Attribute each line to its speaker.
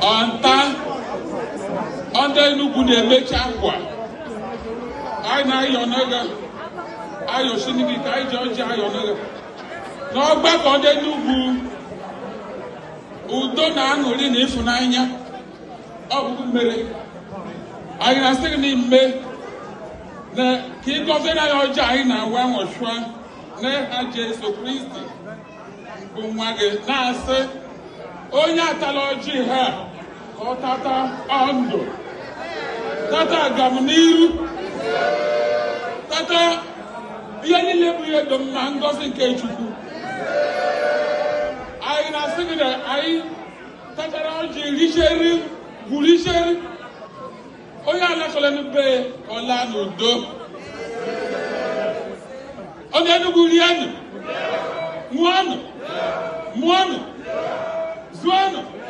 Speaker 1: ọnta ndị Enugu na-emechi akwa anyị na-ayọ n'oge ayọ sinigi ka anyị ji ọjị ayọ n'oge n'ọgbakọ ndị Enugu udo na aṅụrị na ịfụnanya ọ bụ mere anyị na-asị gị n'ime na ka ịgọzie na ya ọjọọ anyị na-awa nwọchụa n'aha Jesu Kristi bụ nwa gị na-asị onye atala ọjị ha ka ọ tata ọndụ tata agam n'iru tata ihe niile bụ ihe dị mma ngọzi nke Chukwu anyị na-asị gị na anyị tatara ọjị richeri gwuricheri onye alakọla n'ube ọla n'udo onye Enugu rienụ ṅụọnụ mụọnụ zụọnụ